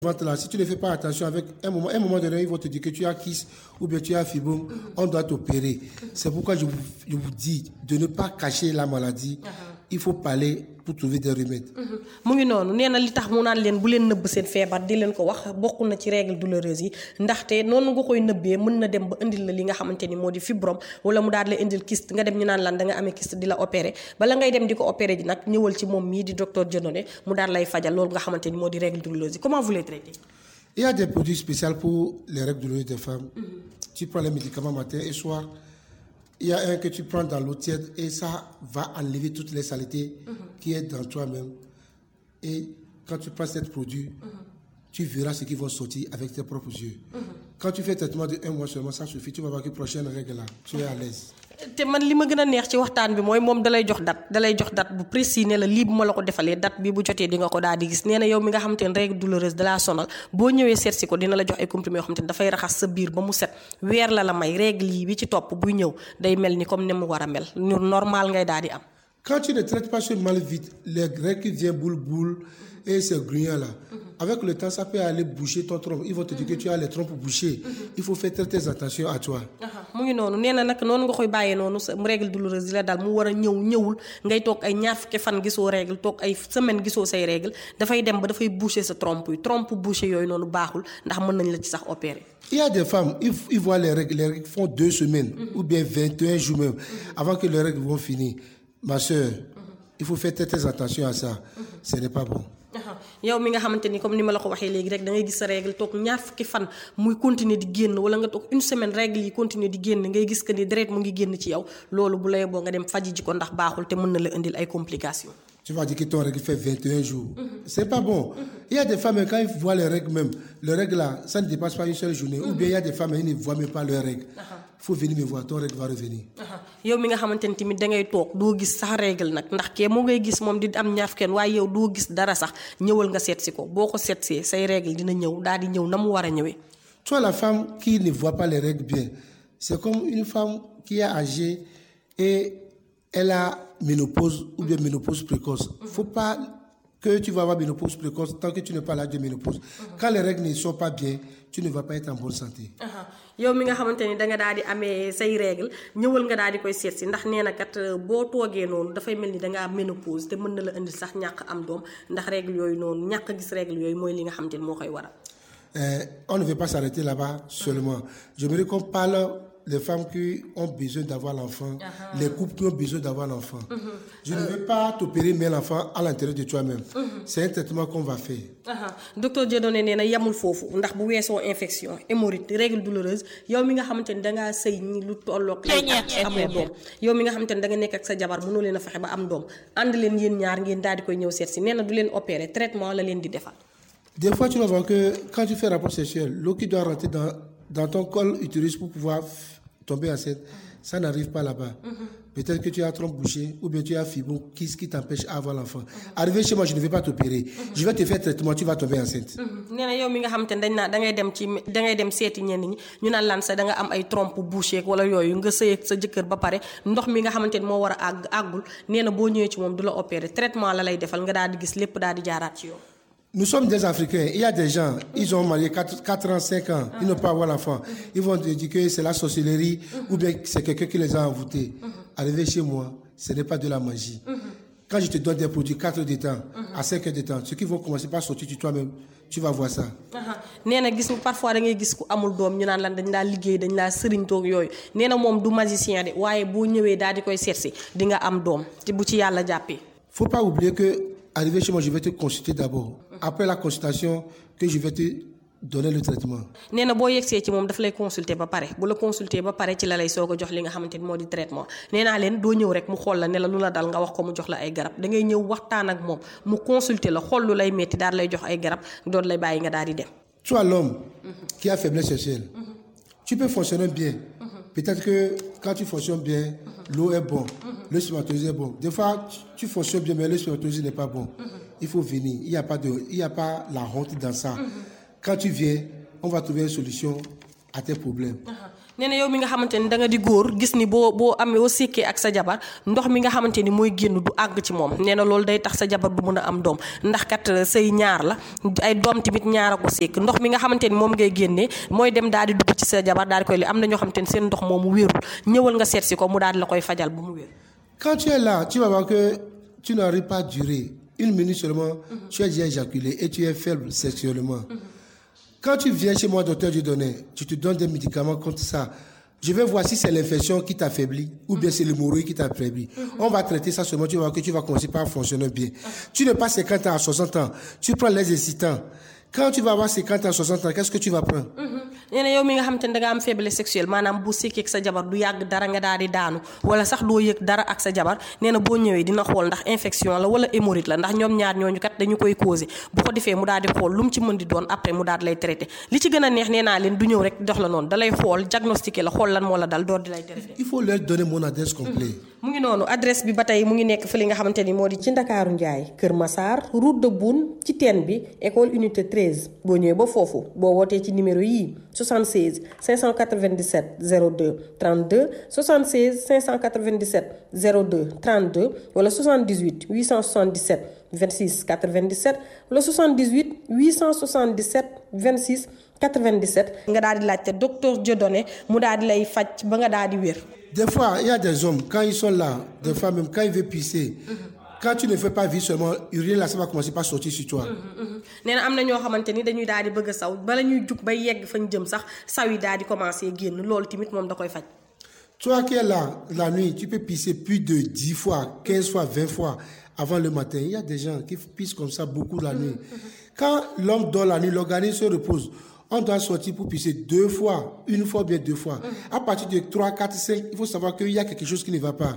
ventre là, si tu ne fais pas attention, avec un moment, un moment donné, ils vont te dire que tu as kiss ou bien tu as fibrome, on doit t'opérer. C'est pourquoi je vous, je vous dis de ne pas cacher la maladie. Il faut parler pour trouver des remèdes. mu ngi noonu nee na li tax mu naan leen bu leen nëbb seen feebar di leen ko wax bokk na ci règle douloureuse yi ndaxte noonu nga koy nëbbee mën na dem ba indil la li nga xamante ni moo di fibrome wala mu daal la indil kyste nga dem ñu naan lan da nga amee kyste di la opéré bala ngay dem di ko opéré ji nag ñëwal ci moom mii di docteur Dieudonné mu daal lay fajal loolu nga xamante ni moo di règle douloureuse yi comment vous les traitez Il y a des produits spéciaux pour les règles douloureuses des femmes. Tu prends les médicaments matin et soir. Il y a un que tu prends dans l'eau tiède et ça va enlever toutes les saletés qui est dans toi-même. Et quand tu prends ce produit, tu verras ce qui va sortir avec tes propres yeux. Quand tu fais traitement de un mois seulement, ça suffit. Tu vas voir que prochaine règle là, tu es à l'aise. te man li ma gën a neex ci waxtaan bi mooy moom dalay jox date dalay jox date bu précis ne la lii bu ma la ko defalee date bi bu jotee di nga ko daal di gis nee na yow mi nga xamante ne règle douloureuse dalaa sonal boo ñëwee seet si ko dina la jox ay comprimés yoo xamante ne dafay raxas sa biir ba mu set weer la la may règle yi bi ci topp buy ñëw day mel ni comme ni mu war a mel ñu normal ngay daal di am. Quand tu ne traites pas ce mal vite, les règles qui viennent boule boule et ces grugnons là, avec le temps, ça peut aller boucher ton trompe. Ils vont te dire que tu as les trompes bouchées. Il faut faire très, très attention à toi. mu ngi noonu nee na nag noonu nga koy bàyyee noonu sa règle douloureuse di la daal mu war a ñëw ñëwul ngay toog ay ñaar fukki fan gisoo règle toog ay semaine gisoo say règle dafay dem ba dafay boucher sa trompe yi trompe boucher yooyu noonu baaxul ndax mën nañ la ci sax opérer. Il y a des femmes, ils, ils voient les règles, les règles font deux semaines ou bien 21 jours même avant que les règles vont finir. Ma soeur, il faut faire très, très attention à ça. Ce n'est pas bon. yow mi nga xamante ni comme ni ma la ko waxee léegi rek da ngay gis sa règle toog ñaar fukki fan muy continuer di génn wala nga toog une semaine règle yi continuer di génn ngay gis que ni deret mu ngi génn ci yow loolu bu lay boo nga dem faji ji ko ndax baaxul te mën na la indil ay complications. Tu vas dire que ton règle fait 21 jours. C'est pas bon. Il y a des femmes, quand ils voient les règles même, les règles là, ça ne dépasse pas une seule journée. Ou bien il y a des femmes, ils ne voient même pas leurs règles. Il faut venir me voir, ton règle va revenir. yow mi nga xamante ni tamit da ngay toog doo gis sax règle nag ndax kee moo ngay gis moom di am ñaar fukki waaye yow doo gis dara sax ñëwal nga seet si ko boo ko seet see say règle dina ñëw daal di ñëw na mu war a ñëwee. Toi, la femme qui ne voit pas les règles bien, c'est comme une femme qui est âgée et elle a ménopause ou bien ménopause précoce. Il ne faut pas que tu vas avoir ménopause précoce tant que tu n'es pas là de ménopause. Quand les règles ne sont pas bien, tu ne vas pas être en bonne santé. yow mi nga xamante ni da nga daal di amee say règle ñëwal nga daal di koy seet si ndax nee na kat boo toogee noonu dafay mel ni da nga am ménopause te mën na la indil sax ñàkk am doom ndax règle yooyu noonu ñàkk gis règle yooyu mooy li nga xamante ni moo koy waral. Euh, on ne veut pas s'arrêter là-bas seulement. J'aimerais qu'on parle des femmes qui ont besoin d'avoir l'enfant, les couples qui ont besoin d'avoir l'enfant. Je ne veux pas t'opérer, mais l'enfant à l'intérieur de toi-même. C'est un traitement qu'on va faire. docteur Dieudonné nee na yemul foofu ndax bu weesoo infection hémorroïde règle douloureuse yow mi nga xamante ni dangaa sëy ñi lu tolloog lay at amoo doom yow mi nga xamante ni da nga nekk ak sa jabar mënoo leen a fexe ba am doom ànd leen yéen ñaar ngeen daal di koy ñëw seet si nee na du leen opérer traitement la leen di defal. Des fois, tu vas voir que quand tu fais rapport sexuel, l'eau qui doit rentrer dans, dans ton col utérus pour pouvoir f- tomber enceinte, ça n'arrive pas là-bas. Peut-être que tu as trompe bouchée ou bien tu as fibrome qui, qui t'empêche à avoir l'enfant. Arrivé chez moi, je ne vais pas t'opérer. Je vais te faire traitement, tu vas tomber enceinte. nee na yow mi nga xamante ne dañ naa da ngay dem ci da ngay dem seeti ñenn ñi ñu naan lan sa da nga am ay trompe bouchée wala yooyu nga sëy ak sa jëkkër ba pare ndox mi nga xamante ni moo war a àgg àggul nee na boo ñëwee ci moom du la opérer traitement la lay defal nga daal di gis lépp daal di jaaraat ci yow. Nous sommes des Africains. Il y a des gens, ils ont marié 4, 4 ans, 5 ans, ils n'ont pas avoir l'enfant. Ils vont te dire que c'est la sorcellerie ou bien que c'est quelqu'un qui les a envoûtés. Arrivé chez moi, ce n'est pas de la magie. Quand je te donne des produits 4 heures de temps, à 5 heures de temps, ceux qui vont commencer par sortir de toi-même, tu vas voir ça. nee na gis nga parfois da ngay gis ku amul doom ñu naan lan dañ laa liggéey dañ laa sëriñ toog yooyu nee na moom du magicien de waaye boo ñëwee daal di koy seet si di nga am doom te bu ci yàlla jàppee. faut pas oublier que, arrivé chez moi, je vais te consulter d'abord. Après la consultation, que je vais te donner le traitement. nee na boo yegsee ci moom daf lay consulter ba pare bu la consulter ba pare ci la lay soog a jox li nga xamante ni moo di traitement nee naa leen doo ñëw rek mu xool la ne la lu la dal nga wax ko mu jox la ay garab da ngay ñëw waxtaan ak moom mu consulter la xool lu lay metti daal lay jox ay garab doon lay bàyyi nga daal di dem. Tu as l'homme qui a faiblesse sexuelle. Tu peux fonctionner bien. Peut-être que quand tu fonctionnes bien, l'eau est bon, le spermatozoïde est bon. Des fois, tu- tu fonctionnes bien, mais le spermatozoïde n'est pas bon. Il faut venir. Il n'y a, pas de- il y a pas la honte dans ça. Quand tu viens, on va trouver une solution à tes problèmes. nee na yow mi nga xamante ni da nga di góor gis ni boo boo amee boo sékkee ak sa jabar ndox mi nga xamante ni mooy génn du àgg ci moom nee na loolu day tax sa jabar du mën a am doom ndax kat say ñaar la ay doom tamit ñaar a ko sékk ndox mi nga xamante ni moom ngay génnee mooy dem daal di dugg ci sa jabar daal di koy li am na ñoo xamante ni seen ndox moomu wérul ñëwal nga seet si ko mu daal di la koy fajal bu mu wér. Quand tu es là, tu vas voir que tu n'arrives pas à durer. Une minute seulement, tu as déjà éjaculé et tu es faible sexuellement. Quand tu viens chez moi, docteur Dieudonné, tu te donnes des médicaments contre ça. Je vais voir si c'est l'infection qui t'affaiblit ou bien c'est l'hémorroïde qui t'affaiblit. On va traiter ça seulement, tu vas voir que tu vas commencer par fonctionner bien. Tu ne pas 50 ans à 60 ans, tu prends les excitants. Quand tu vas avoir 50 ans, 60 ans, qu'est-ce que tu vas prendre nee na yow mi nga xamante ni da nga am faiblesse sexuelle maanaam bu sékkee ak sa jabar du yàgg dara nga daal di daanu wala sax doo yëg dara ak sa jabar nee na boo ñëwee dina xool ndax infection la wala hémorroïde la ndax ñoom ñaar ñooñu kat dañu koy causé bu ko defee mu daal di xool lu mu ci mën di doon après mu daal di lay traité li ci gën a neex nee naa leen du ñëw rek dox la noonu da lay xool diagnostiqué la xool lan moo la dal door di lay traité. Il faut leur donner mon adresse complète. mu ngi noonu adresse bi ba tey mu ngi nekk fi li nga xamante ni moo di ci Ndakaaru Njaay Kër Massar route de Boune ci teen bi école unité 13 boo ñëwee ba foofu boo wootee ci numéro yii 76 597 02 32 76 597 02 32 wala 78 877 26 97 wala 78 877 26 97 nga daal di laajte docteur Dieudonné mu daal di lay faj ba nga daal di wér. Des fois, il y a des hommes, quand ils sont là, des fois même quand ils veulent pisser, quand tu ne fais pas vivre seulement, uriner là, ça va commencer par sortir sur toi. nee na am na ñoo xamante ni dañuy daal di bëgg a saw bala ñuy jug bay yegg fañ jëm sax saw yi daal di commencé génn loolu tamit moom da koy faj. Toi qui es là, la nuit, tu peux pisser plus de 10 fois, 15 fois, 20 fois avant le matin. Il y a des gens qui pissent comme ça beaucoup la nuit. Quand l'homme dort la nuit, l'organisme se repose. On doit sortir pour pisser deux fois, une fois, bien deux fois. À partir de 3, 4, 5, il faut savoir qu'il y a quelque chose qui ne va pas.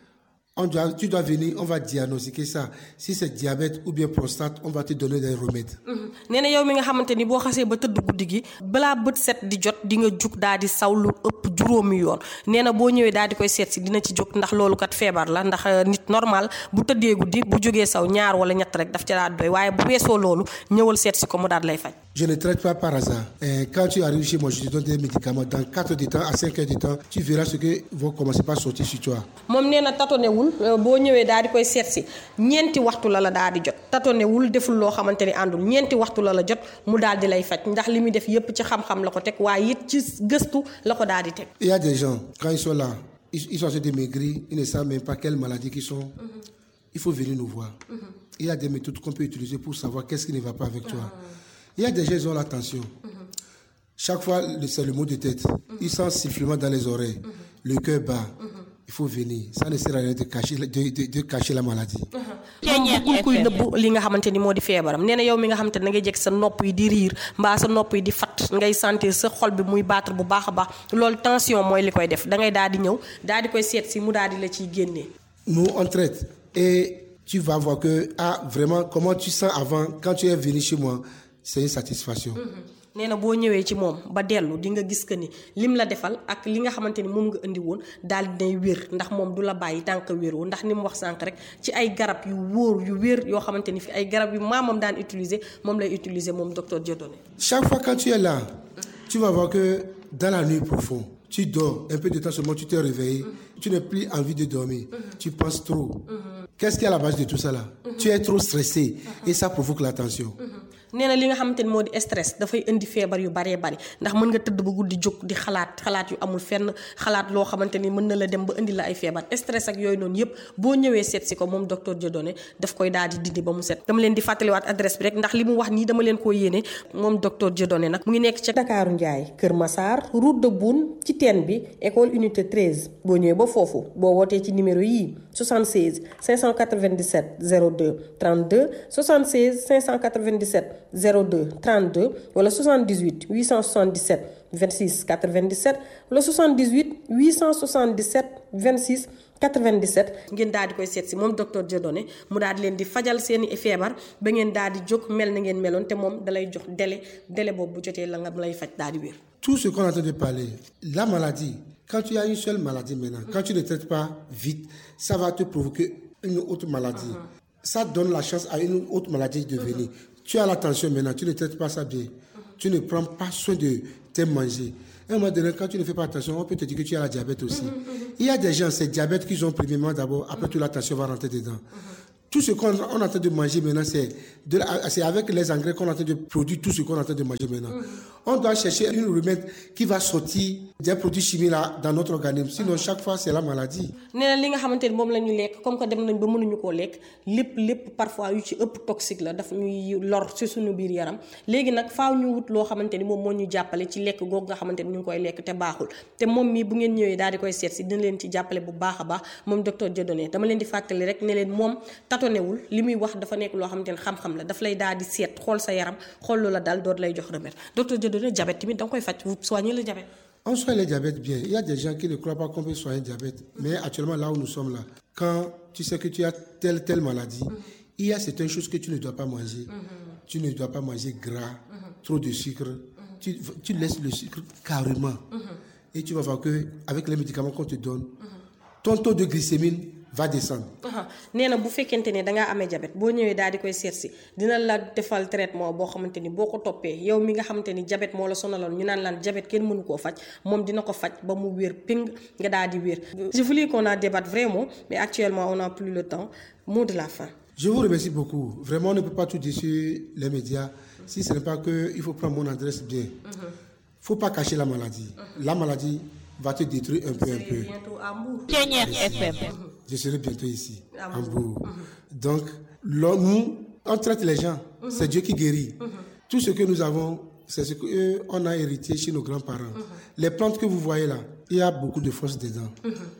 On doit, tu dois venir, on va diagnostiquer ça. Si c'est diabète ou bien prostate, on va te donner des remèdes. nee na yow mi nga xamante ni boo xasee ba tëdd guddi gi balaa bët set di jot di nga jug daal di saw lu ëpp juróomi yoon nee na boo ñëwee daal di koy seet si dina ci jóg ndax loolu kat feebar la ndax nit normal bu tëddee guddi bu jógee saw ñaar wala ñett rek daf ca daal doy waaye bu weesoo loolu ñëwal seet si ko mu daal lay faj. Je ne traite pas par hasard. Et quand tu arrives chez moi, je te donne des médicaments. Dans 4 heures de temps à 5 heures de temps, tu verras ce que vont commencer par sortir sur toi. moom nee na tatonewul boo ñëwee daal di koy seet si ñeenti waxtu la la daal di jot tatonewul deful loo xamante ni àndul ñeenti waxtu la la jot mu daal di lay faj ndax li muy def yépp ci xam-xam la ko teg waaye it ci gëstu la ko daal di teg. Il y a des gens, quand ils sont là, ils, ils sont en train de maigrir, ils ne savent même pas quelle maladie qu'ils sont. Il faut venir nous voir. Il y a des méthodes qu'on peut utiliser pour savoir qu'est-ce qui ne va pas avec toi. Il y a des gens qui ont la tension. Chaque fois, le- c'est le mot de tête. Ils sentent sifflement dans les oreilles. Le cœur bat. Il faut venir. Ça ne sert à rien de cacher, de, de- de cacher la maladie. moom bëggul kuy nëbb li nga xamante ni moo di feebaram nee na yow mi nga xamante ni da ngay jekk sa nopp yi di riir mbaa sa nopp yi di fat ngay sentir sa xol bi muy battre bu baax a baax loolu tension mooy li koy def da ngay daal di ñëw daal di koy seet si mu daal di la ciy génnee. Nous, on traite. Et tu vas voir que, ah, vraiment, comment tu sens avant, quand tu es venu chez moi, c'est une satisfaction. nee na boo ñëwee ci moom ba dellu di nga gis que ni lim la defal ak li nga xamante ni moom nga indi woon daal di nay wér ndax moom du la bàyyi tànk wéroo ndax ni mu wax sànq rek ci ay garab yu wóor yu wér yoo xamante ni fi ay garab yu maamam daan utiliser moom lay utiliser moom docteur Dieudonné. Chaque fois quand tu es là, tu vas voir que dans la nuit profonde, tu dors, un peu de temps seulement, tu t'es réveillé, tu n'as plus envie de dormir, tu penses trop. Qu'est-ce qui est à la base de tout ça là Tu es trop stressé et ça provoque la tension. nee na li nga xamante ni moo di stress dafay indi feebar yu baree bari ndax mën nga tëdd ba guddi jóg di xalaat xalaat yu amul fenn xalaat loo xamante ni mën na la dem ba indi la ay feebar stress ak yooyu noonu yëpp boo ñëwee seet si ko moom docteur Dieudonné daf koy daal di dindi ba mu set. dama leen di fàttaliwaat adresse bi rek ndax li mu wax nii dama leen koo yéene moom docteur Dieudonné nag mu ngi nekk ca Dakaaru Njaay Kër Massar route de Boune ci teen bi école unité 13 boo ñëwee ba foofu boo wootee ci numéro yii 76 597 02 32 76 597 02 32 wala 78 877 26 97 wala 78 877 26 97 ngeen daal di koy seet si moom docteur Dieudonné mu daal di leen di fajal seeni feebar ba ngeen daal di jóg mel na ngeen meloon te moom dalay jox délai délai boobu bu jotee la nga lay faj daal di wér. Tout ce qu'on est en train de parler, la maladie, quand tu as une seule maladie maintenant, quand tu ne traites pas vite, ça va te provoquer une autre maladie. Ça donne la chance à une autre maladie de venir. Tu as la tension maintenant, tu ne traites pas ça bien. tu ne prends pas soin de tes manger. À un moment donné, quand tu ne fais pas attention, on peut te dire que tu as la diabète aussi. Il y a des gens, c'est diabète qu'ils ont premièrement d'abord, après tout la tension va rentrer dedans. Tout ce qu'on on est en train de manger maintenant, c'est de la- c'est avec les engrais qu'on est en train de produire tout ce qu'on est en train de manger maintenant. On doit chercher une remède qui va sortir des produits chimiques là dans notre organisme. Sinon, chaque fois, c'est la maladie. nee na li nga xamante ni moom la ñu lekk comme que dem nañ ba mënuñu koo lekk lépp lépp parfois yu ci ëpp toxique la daf ñuy lor ci suñu biir yaram léegi nag faaw ñu wut loo xamante ni moom moo ñu jàppale ci lekk googu nga xamante ni ñu ngi koy lekk te baaxul te moom mii bu ngeen ñëwee daal di koy seet si dina leen ci jàppale bu baax a baax moom docteur Dieudonné dama leen di fàttali rek ne leen moom tatonewul li muy wax dafa nekk loo xamante ni xam-xam la daf lay daal di seet xool sa yaram xool lu la dal door lay jox remède docteur Dieudonné diabète tamit da nga koy faj vous soignez le diabète On soigne le diabète bien. Il y a des gens qui ne croient pas qu'on peut soigner le diabète. Mais actuellement, là où nous sommes là, quand tu sais que tu as telle, telle maladie, il y a certaines choses que tu ne dois pas manger. Tu ne dois pas manger gras, trop de sucre. Tu, tu laisses le sucre carrément. Et tu vas voir que avec les médicaments qu'on te donne, ton taux de glycémie va descendre. aha nee na bu fekkente ne dangaa amee jabet boo ñëwee daal di koy seet si dina la defal traitement boo xamante ni boo ko toppee yow mi nga xamante ni jabet moo la sonaloon ñu naan laan jabet kenn mënu koo faj moom dina ko faj ba mu wér ping nga daal di wér je voulais qu'on en débatte vraiment mais actuellement on n'a plus le temps mot de la fin Je vous remercie beaucoup. Vraiment, on ne peut pas tout dire sur les médias si ce n'est pas qu'il faut prendre mon adresse bien. Il ne faut pas cacher la maladie. La maladie va te détruire un peu, un peu. bientôt à Mbour Pionnière FM. Je serai bientôt ici, À en Bourg. Donc, là, nous, on traite les gens. C'est Dieu qui guérit. Tout ce que nous avons, c'est ce qu'on a hérité chez nos grands-parents. Les plantes que vous voyez là, il y a beaucoup de force dedans.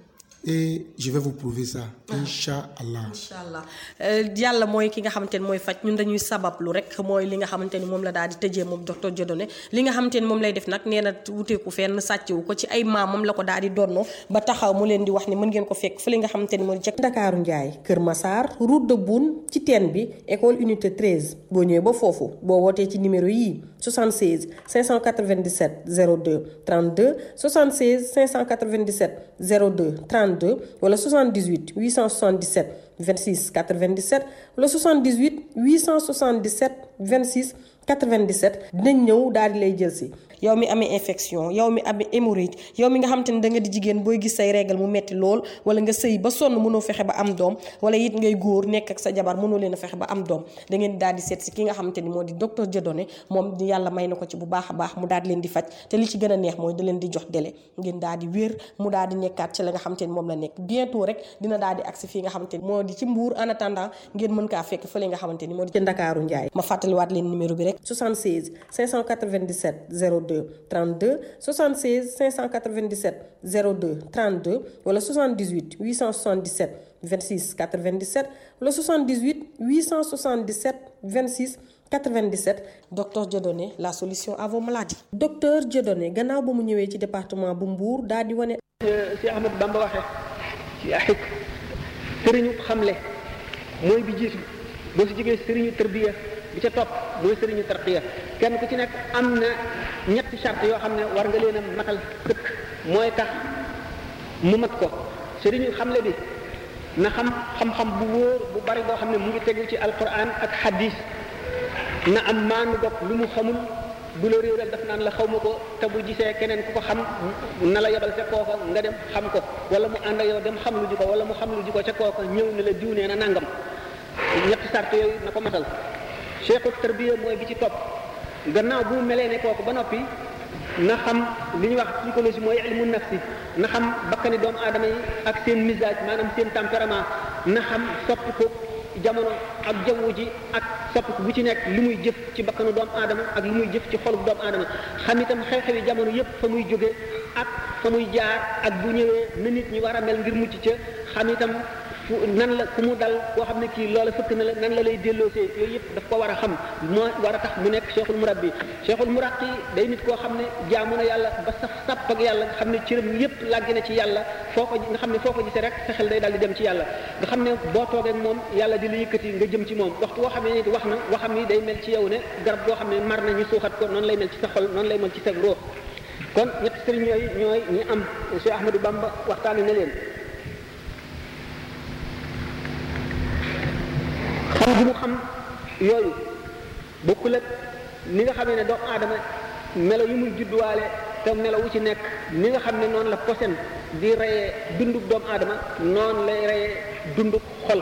Et je vais vous prouver ça. Inch'Allah. incha allah yàlla mooy ki nga xamante ni mooy faj ñun dañuy sabablu rek mooy li nga xamante ni moom la daal di tëjee moom docteur Dieudonné li nga xamante ni moom lay def nag nee na wuteeku fenn sàccewu ko ci ay maamam la ko daal di donnoo ba taxaw mu leen di wax ni mën ngeen ko fekk fële nga xamante ni mooy ca Ndakaaru Njaay Kër Massar route de Boune ci teen bi école unité 13 boo ñëwee ba foofu boo wootee ci numéro yii 76 597 02 32 76 597 02 32 wala 78 877 26 97 wala 78 877 26 97 dinañ ñëw daal di lay jël si yow mi amee infection yow mi amee hémorroïde yow mi nga xam te ne da nga di jigéen booy gis say règle mu metti lool wala nga sëy ba sonn mënoo fexe ba am doom wala it ngay góor nekk ak sa jabar mënoo leen a fexe ba am doom da ngeen daal di seet si ki nga xamante ni moo di docteur Dieudonné moom di yàlla may na ko ci bu baax a baax mu daal di leen di faj te li ci gën a neex mooy da leen di jox délai ngeen daal di wér mu daal di nekkaat ci la nga xamante ni moom la nekk bientôt rek dina daal di agsi fii nga xamante ni moo di ci mbuur en attendant ngeen mën kaa fekk fële nga xamante ni moo di ci Ndakaaru Njaay ma fàttaliwaat leen numéro bi rek 76 597 02 32 76 597 02 32 wala 78 877 26 97 wala 78 877 26 97 docteur Dieudonné la solution à vos maladies. docteur Dieudonné gannaaw ba mu ñëwee ci département bu Mbour daal di wane. si Ahmad Bamba waxee ci axik sëriñu xamle mooy bi jiitu boo si jógee sëriñu tërbiya bi ca topp mooy sëriñu tarqiya kenn ku ci nekk am na ñetti charte yoo xam ne war nga leen a matal sëkk mooy tax mu mat ko sëriñu xamle bi na xam xam-xam bu wóor bu bari boo xam ne mu ngi tegu ci alquran ak hadis na am maanu bopp lu mu xamul bu la réeral daf naan la xaw ma ko te bu gisee keneen ku ko xam na la yebal ca kooka nga dem xam ko wala mu ànd ak yow dem xam lu ji ko wala mu xam lu ji ko ca kooka ñëw ne la diw nee na nangam ñetti sart yooyu na ko matal cheikhu tarbiya mooy bi ci topp gannaaw bu mu melee ne kooku ba noppi na xam li ñuy wax psychologie mooy ilmu nafsi na xam bakkani doomu aadama yi ak seen misage maanaam seen tempérament na xam soppi ko jamono ak jaww ji ak soppiku bu ci nekk li muy jëf ci bakkanu doomu aadama ak li muy jëf ci xolub doomu aadama xam itam xew-xewi jamono yépp fa muy jóge ak fa muy jaar ak bu ñëwee na nit ñi war a mel ngir mucc ca xam itam fu nan la ku mu dal koo xam ne kii loola fëkk na la nan la lay delloosee yooyu yëpp daf ko war a xam moo war a tax mu nekk cheikhul murabbi cheikhul muraqi day nit koo xam ne jaamu na yàlla ba saf sàpp ak yàlla nga xam ne cëram yëpp làggi na ci yàlla foo ko nga xam ne foo ko gisee rek sa xel day daal di dem ci yàlla nga xam ne boo toogee ak moom yàlla di la yëkkati nga jëm ci moom waxtu woo xam ne nit wax na waxam ni day mel ci yow ne garab goo xam ne mar na ñu suuxat ko noonu lay mel ci sa xol noonu lay mel ci sa ruux kon ñetti sëriñ yooyu ñooy ñi am Cheikh Ahmadou Bamba waxtaane na leen xam gi mu xam yooyu bokkul ak ni nga xamee ne doomu aadama melo yi muy judduwaale te melo wu ci nekk ni nga xam ne noonu la posen di reyee dunduk doomu aadama noonu lay reyee dunduk xol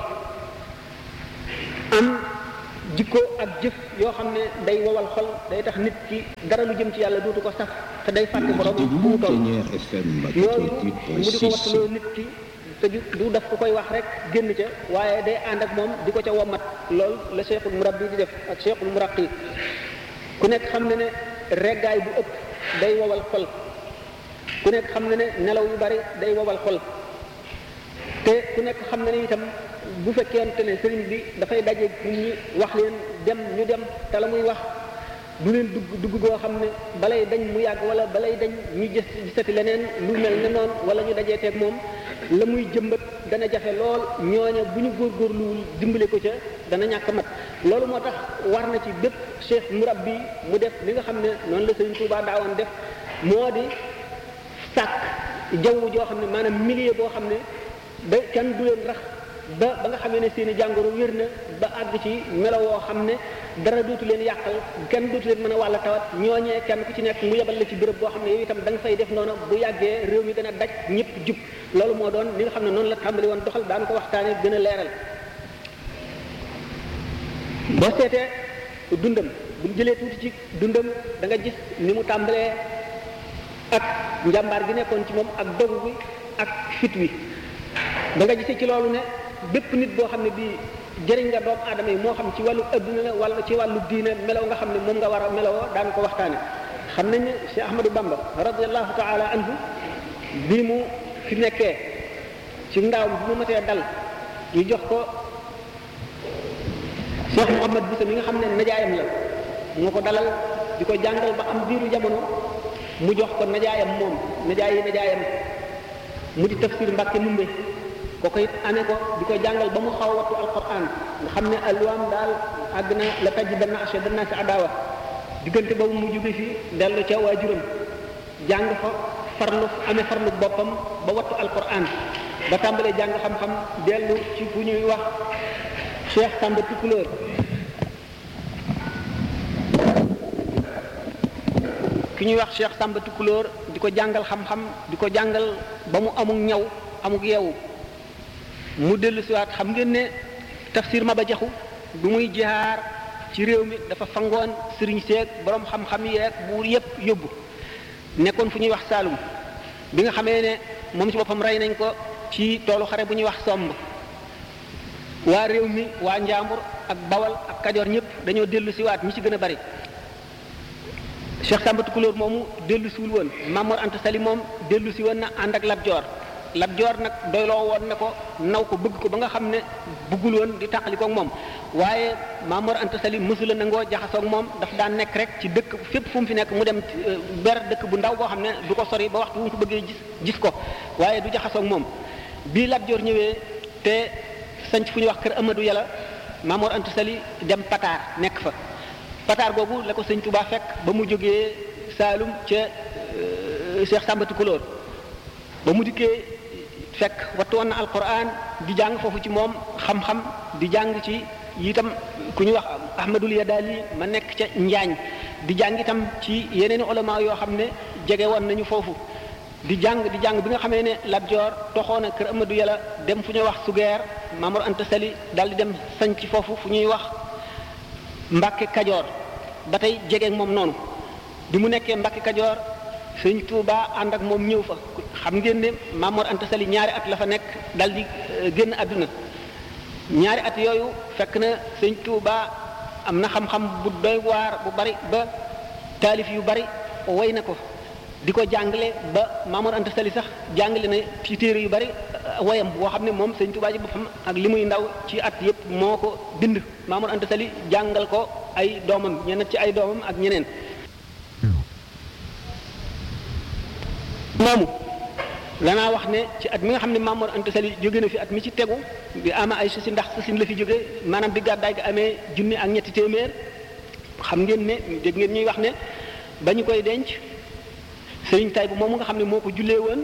am jikko ak jëf yoo xam ne day wowal xol day tax nit ki dara lu jëm ci yàlla dootu ko saf te day fàtte borom fu mu toll loolu mu di ko wattuloo nit ki te du daf ko koy wax rek génn ca waaye day ànd ak moom di ko ca womat loolu la cheikhul murabbi di def ak cheikhul muraqi ku nekk xam ne ne reggaay bu ëpp day wowal xol ku nekk xam ne ne nelaw yu bari day wowal xol te ku nekk xam ne ne itam bu fekkente ne sëriñ bi dafay daje nit ñi wax leen dem ñu dem te la muy wax du leen dugg dugg goo xam ne balay dañ mu yàgg wala balay dañ ñu gis gisati leneen lu mel ne noonu wala ñu dajee teeg moom la muy jëmbat dana jafe lool ñooña bu ñu góorgóorluwul dimbale ko ca dana ñàkk mat loolu moo tax war na ci bépp cheikh murabbi mu def li nga xam ne noonu la sëriñ Tuubaa daawoon def moo di sàkk jaww joo xam ne maanaam milieu boo xam ne ba kenn du leen rax ba ba nga xamee ne seen i jàngoro wér na ba àgg ci melo woo xam ne dara dootu leen yàqal kenn dootu leen mën a wàll tawat ñooñee kenn ku ci nekk mu yebal la ci béréb boo xam ne yow itam da nga fay def noonu bu yàggee réew mi dana daj ñëpp jub loolu moo doon li nga xam ne noonu la tàmbali woon doxal daan ko waxtaane gën a leeral boo seetee dundam bu jëlee tuuti ci dundam da nga gis ni mu tàmbalee ak njàmbaar gi nekkoon ci moom ak dogu bi ak fit wi da nga gisee ci loolu ne bépp nit boo xam ne bii jëriñ nga doomu aadama yi moo xam ci wàllu adduna la wala ci wàllu diine melaw nga xam ne moom nga war a melawoo daan ko waxtaane xam nañ ne Cheikh Ahmadou Bamba radiallahu taala anhu bi mu fi nekkee ci ndaaw bi mu matee dal ñu jox ko Cheikh Mouhamad Boussa mi nga xam ne najaayam la moo ko dalal di ko jàngal ba am biiru jamono mu jox ko najaayam moom najaay yi najaayam mu di tafsir Mbàkke Numbe kooku it amee ko di ko jàngal ba mu xaw wattu alquran nga xam ne alwaam daal àgg na la tajidanna ashadda naasi adawa diggante boobu mu jóge fi dellu ca waajuram jàng fa farlu amee farlu boppam ba wattu alquran ba tàmbalee jàng xam-xam dellu ci fu ñuy wax Cheikh Samba Tukulóor ki ñuy wax Cheikh Samba Tukulóor di ko jàngal xam-xam di ko jàngal ba mu amuk ñaw amuk yeewu mu dellu siwaat xam ngeen ne tafsir ma ba jaxu du muy jihaar ci réew mi dafa fangoon sëriñ seeg borom xam-xam yeeg buur yépp yóbbu nekkoon fu ñuy wax Saalum bi nga xamee ne moom ci boppam rey nañ ko ci toolu xare bu ñuy wax somb waa réew mi waa Njaambur ak Bawal ak Kajoor ñëpp dañoo dellu siwaat ñi ci gën a bari Cheikh Samba Tukulóor moomu dellu siwul woon Mamor Anta Sali moom dellu si woon na ànd ak Lat Joor Lat Joor nag doyloo woon ne ko naw ko bëgg ko ba nga xam ne bëggul woon di tàqali koog moom waaye Mamor Anta Sali mësula nangoo jaxasoog moom daf daan nekk rek ci dëkk fépp fu mu fi nekk mu dem ber dëkk bu ndaw boo xam ne du ko sori ba waxtu bu mu ko bëggee gis gis ko waaye du jaxasoog moom bii Lat Joor ñëwee te sanc fu ñuy wax kër Amadou Yàlla Mamor Anta Sali dem Pataar nekk fa Pataar googu la ko sëñ Touba fekk ba mu jógee Saalum ca Cheikh Samba Tukulóor ba mu dikkee fekk wattu woon na alquran di jàng foofu ci moom xam-xam di jàng ci itam ku ñuy wax Ahmadul Yadali ma nekk ca Njaañ di jàng itam ci yeneen ulama yoo xam ne jege woon nañu foofu di jàng di jàng bi nga xamee ne Lat Joor toxoon na kër Amadou Yàlla dem fu ñuy wax Sugeer Mamour Anta Sali daal di dem sañ ci foofu fu ñuy wax Mbàkke Kajoor ba tey jege moom noonu bi mu nekkee Mbàkke Kajoor sëñ Touba ànd ak moom ñëw fa xam ngeen ne Mamour Anta Sali ñaari at la fa nekk dal di génn àdduna ñaari at yooyu fekk na sëñ Touba am na xam-xam bu doy waar bu bari ba taalif yu bari way na ko di ko jàngale ba Mamour Anta Sali sax jàngale na ci téere yu bari woyam boo xam ne moom sëñ Touba ji boppam ak li muy ndaw ci at yépp moo ko bind Mamour Anta Sali jàngal ko ay doomam ñeneen ci ay doomam ak ñeneen moomu lanaa wax ne ci at mi nga xam ne Mamour Anta Sali jóge na fi at mi ci tegu bi ama ay sasi ndax sasin la fi jóge maanaam bi gàddaay gi amee junni ak ñetti téeméer xam ngeen ne dégg ngeen ñuy wax ne ba ñu koy denc sëriñ tay bu moomu nga xam ne moo ko jullee woon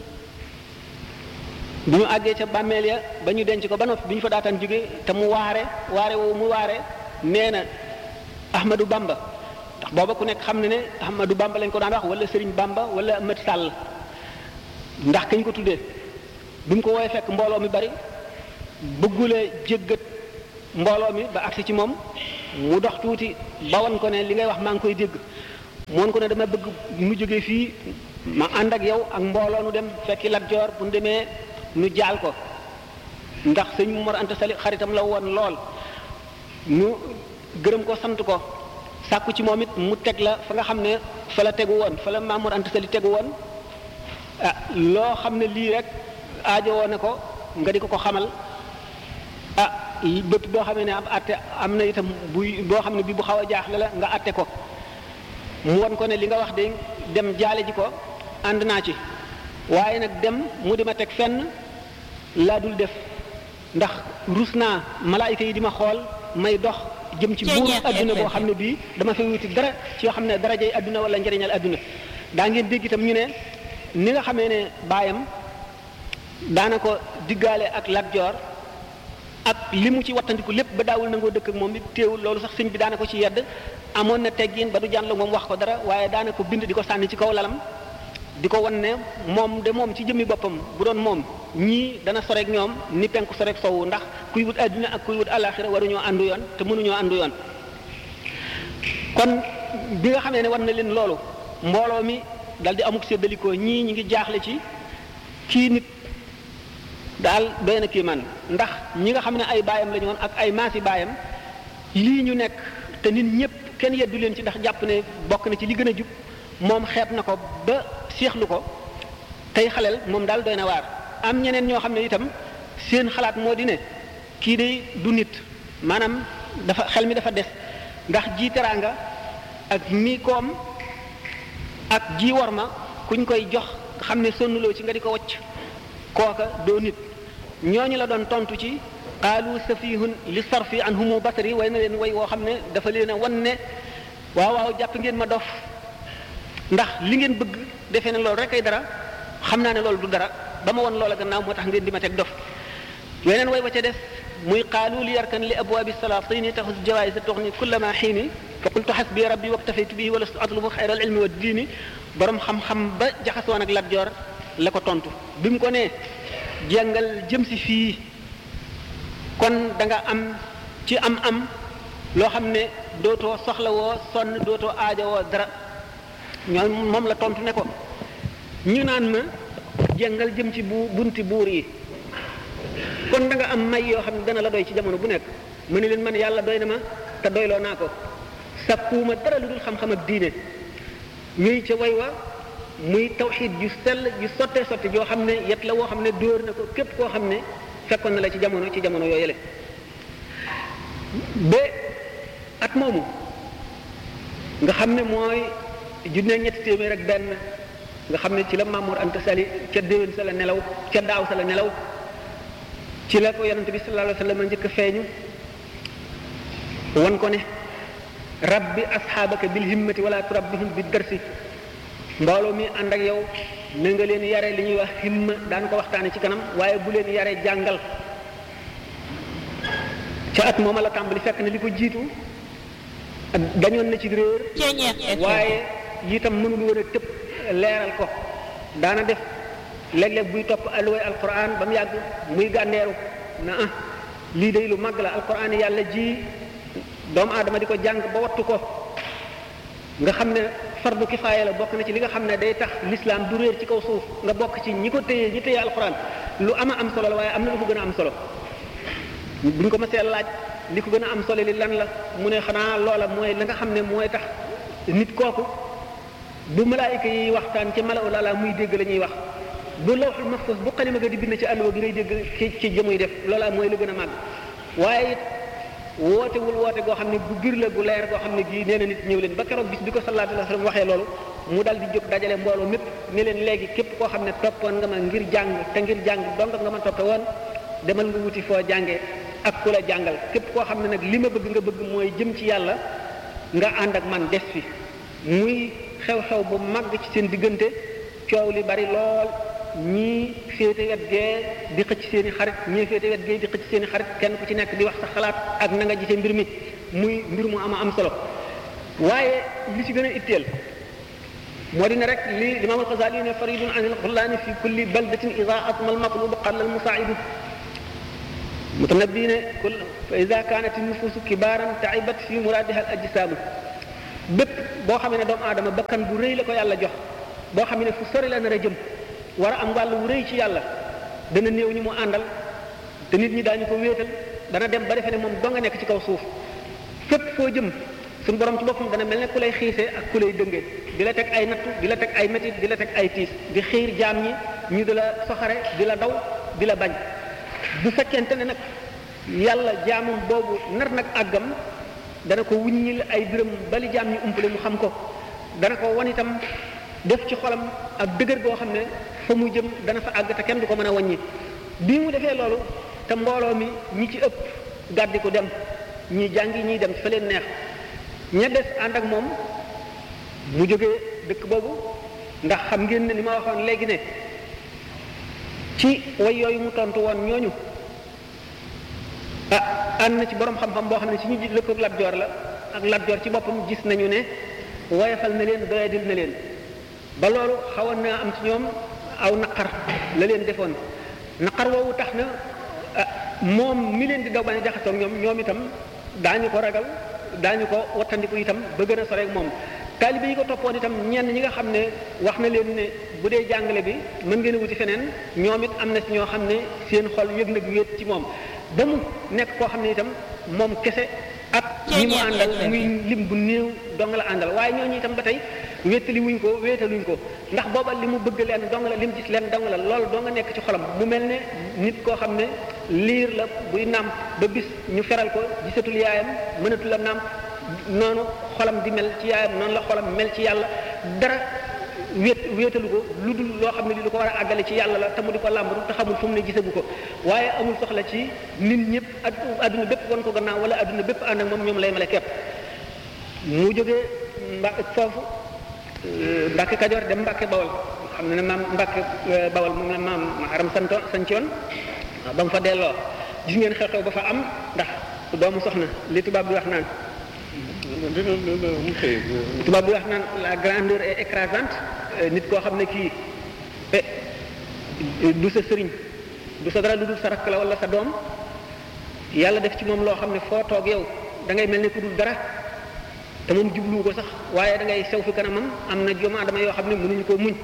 bu ñu àggee ca bàmmeel ya ba ñu denc ko ba noppi bi ñu fa daataan jóge te mu waare waare woowu mu waare nee na Ahmadou Bamba ndax booba ku nekk xam ne ne Ahmadou Bamba lañ ko daan wax wala Serigne Bamba wala Ahmad Sall ndax kañ ko tuddee bi mu ko woowee fekk mbooloo mi bari bëggulee jéggat mbooloo mi ba agsi ci moom mu dox tuuti ba wan ko ne li ngay wax maa ngi koy dégg mu wan ko ne dama bëgg mu jógee fii ma ànd ak yow ak mbooloo nu dem fekki Lat Joor bu nu demee nu jaal ko ndax sëñ Mor Anta Sali xaritam la woon lool ñu gërëm ko sant ko sàkku ci moom it mu teg la fa nga xam ne fa la tegu woon fa la Maam Mor Anta Sali tegu woon ah loo xam ne lii rek aajo woon na ko nga di ko ko xamal ah bépp boo xamee ne am atte am na itam buy boo xam ne bi bu xaw a jaaxle la nga atte ko mu won ko ne li nga wax de dem jaale ji ko ànd naa ci waaye nag dem mu di ma teg fenn laa dul def ndax rus naa malaayika yi di ma xool may dox jëm ci buur adduna boo xam ne bii dama fay wuti dara ci yoo xam ne darajay adduna wala njëriñal adduna daa ngeen dégg itam ñu ne ni nga xamee ne baayam daana ko diggaale ak Lat Joor ak li mu ci wattandiku lépp ba daawul nangoo dëkk ak moom bi téewul loolu sax sëñ bi daana ko ci yedd amoon na teggin ba du jànlo moom wax ko dara waaye daana ko bind di ko sànni ci kaw lalam di ko wan ne moom de moom ci jëmmi boppam bu doon moom ñii dana soreek ñoom ni penku soreek sowu ndax kuy wut àddina ak kuy wut alaxira waruñoo àndu yoon te mënuñoo àndu yoon kon bi nga xamee ne war na leen loolu mbooloo mi dal di amuk séddalikoo ñii ñi ngi jaaxle ci kii nit daal doy na kii man ndax ñi nga xam ne ay baayam la ñu woon ak ay maasi baayam lii ñu nekk te nit ñëpp kenn yeddu leen ci ndax jàpp ne bokk na ci li gën a jub moom xeeb na ko ba seexlu ko tey xaleel moom daal doy na waar am ñeneen ñoo xam ne itam seen xalaat moo di ne kii de du nit maanaam dafa xel mi dafa des ndax ji teraanga ak mi koom ak ji war ma kuñ koy jox xam ne sonnuloo ci nga di ko wacc kooka doo nit ñooñu la doon tontu ci qaalu safihun li sarfi an humu basari way na leen way woo xam ne dafa leen a wan ne waaw waaw jàpp ngeen ma dof ndax li ngeen bëgg defee ne loolu rek ay dara xam naa ne loolu du dara ba ma won loola gannaaw moo tax ngeen di ma teg dof weneen way ba ca def muy qaalu li yarkan li abwaabi salatini taxus jawaayisa tuxni kullama xiini fa qultu xasbi rabbi waktafaytu bihi wa lastu atlubu xayra al ilmi wa diini borom xam-xam ba jaxasoon ak Lat Joor la ko tontu bi mu ko nee jàngal jëm si fii kon da nga am ci am-am loo xam ne dootoo soxlawoo sonn dootoo aajowoo dara ñoom moom la tontu ne ko ñu naan ma jàngal jëm ci bu bunti buur yi kon da nga am may yoo xam ne dana la doy ci jamono bu nekk mu ne leen man yàlla doy na ma te doyloo naa ko sakkuuma dara lu dul xam-xam ak diine ñuy ca way wa muy tawxiid ju sell ju sottee sotti joo xam ne yet la woo xam ne dóor na ko képp koo xam ne fekkoon na la ci jamono ci jamono yooyu la ba at moomu nga xam ne mooy junne ñetti téeméer ak benn nga xam ne ci la Mamour Anta Sali ca déwén sa la nelaw ca daaw sa la nelaw ci la ko yonente bi sallallahu alayhi wa sallam njëkk a feeñu wan ko ne rabbi asxaabaka bil himmati wala turabbihim bi darsi mbooloo mi ànd ak yow na nga leen yare li ñuy wax himma daan ko waxtaane ci kanam waaye bu leen yare jàngal ca at mooma la tàmbali fekk na li ko jiitu dañoon na ci réer waaye itam mënul woon a tëb leeral ko daana def léeg-léeg buy topp alluway alquran ba mu yàgg muy gànneeru na ah lii day lu màgg la alquran yàlla ji doomu aadama di ko jàng ba wattu ko nga xam ne fardu kifaaya la bokk na ci li nga xam ne day tax l'islam du réer ci kaw suuf nga bokk ci ñi ko téye ñi téye alquran lu ama am solo la waaye am na lu ko gën a am solo buñ ko mësee laaj li ko gën a am solo li lan la mu ne xanaa loola mooy la nga xam ne mooy tax nit kooku bu malaayika yi waxtaan ci malaw lala muy dégg la ñuy wax bu lawxul mahfuz bu xalima ga di bind ci àlluwa gi ngay dégg ci ci jëmuy def loola mooy lu gën a màgg waaye it wootewul woote goo xam ne bu bir la gu leer goo xam ne gii nee na nit ñëw leen ba keroog bis bi ko sallallahu alayhi wa sallam waxee loolu mu dal di jóg dajale mbooloo mépp ne leen léegi képp koo xam ne toppoon nga ma ngir jàng te ngir jàng donc nga ma toppe woon demal nga wuti foo jàngee ak ku la jàngal képp koo xam ne nag li ma bëgg nga bëgg mooy jëm ci yàlla nga ànd ak man des fi muy xew-xew bu màgg ci seen diggante coow li bari lool ñii féete wet gee di xëcc seen i xarit ñii féete wet gee di xëcc seen i xarit kenn ku ci nekk di wax sa xalaat ak na nga gisee mbir mi muy mbir mu ama am solo waaye li ci gën a itteel moo di ne rek li limaam alxasali ne faridun an ilxullaani fi kulli baldatin ida asma almatlub qalla almusaidu mutanabbi ne kul fa ida kanat nufusu kibaran taibat fi muradiha al ajsaamu bépp boo xam ne doomu aadama bakkan bu rëy la ko yàlla jox boo xam ne fu sori la nar a jëm war a am wàll wu rëy ci yàlla dana néew ñi mu àndal te nit ñi daañu ko wéetal dana dem ba defe ne moom doo nga nekk ci kaw suuf fépp foo jëm suñu borom ci boppam dana mel ne ku lay xiisee ak ku lay dëngee di la teg ay nattu di la teg ay métit di la teg ay tiis di xiir jaam ñi ñu di la soxare di la daw di la bañ bu fekkente ne nag yàlla jaamam boobu nar nag àggam dana ko wuññil ay biram bali jaam ñi umpale mu xam ko dana ko wan itam def ci xolam ak dëgër goo xam ne fa mu jëm dana fa àgg te kenn du ko mën a wàññi bi mu defee loolu te mbooloo mi ñi ci ëpp gàddi ko dem ñi jàngi ñiy dem fa leen neex ña des ànd ak moom mu jógee dëkk boobu ndax xam ngeen ne ni ma waxoon léegi ne ci way yooyu mu tontu woon ñooñu ah ànd na ci borom xam-xam boo xam ne si ñu lëkkoog Lat Joor la ak Lat Joor ci boppam gis nañu ne woyafal na leen doyadil na leen ba loolu xawoon na am ci ñoom aw naqar la leen defoon naqar woowu tax na moom mi leen di daw bañ a jaxasoo ñoom ñoom itam daañu ko ragal daañu ko wattandiku itam ba gën a sore ak moom taalibe yi ko toppoon itam ñenn ñi nga xam ne wax na leen ne bu dee jàngale bi mën ngeen a wuti feneen ñoom it am na si ñoo xam ne seen xol yëg nag wéet ci moom ba mu nekk koo xam ne itam moom kese ak ñi mu àndal muy lim bu néew dong la àndal waaye ñooñu itam ba tey wéetali wuñ ko wéetaluñ ko ndax booba li mu bëgg leen dong la li mu gis leen dong la loolu doo nga nekk ci xolam mu mel ne nit koo xam ne liir la buy nàmp ba bis ñu feral ko gisatul yaayam mënatul a nàmp noonu xolam di mel ci yaayam noonu la xolam mel ci yàlla dara wéet wéetalu ko lu dul loo xam ne li lu ko war a àggale ci yàlla la te mu di ko làmbatu te xamul fu mu ne gisagu ko waaye amul soxla ci nit ñëpp adduna bépp wan ko gannaaw wala adduna bépp ànd ak moom ñoom lay male képp mu jógee mba foofu Mbàkke Kajoor dem Mbàkke Bawol xam ne ne maam Mbàkke Bawol moom la maam Maharam santo sancoon ba mu fa delloo gis ngeen xew-xew ba fa am ndax doomu soxna li tubaab bi wax naan tubaab bi wax naan la grandeur est écrasante nit koo xam ne kii du sa sëriñ du sa dara lu dul sa rakk la wala sa doom yàlla def ci moom loo xam ne foo toog yow da ngay mel ne ku dul dara te moom jubluwu ko sax waaye da ngay sew fi kanamam am na joma dama yoo xam ne mënuñu koo muñ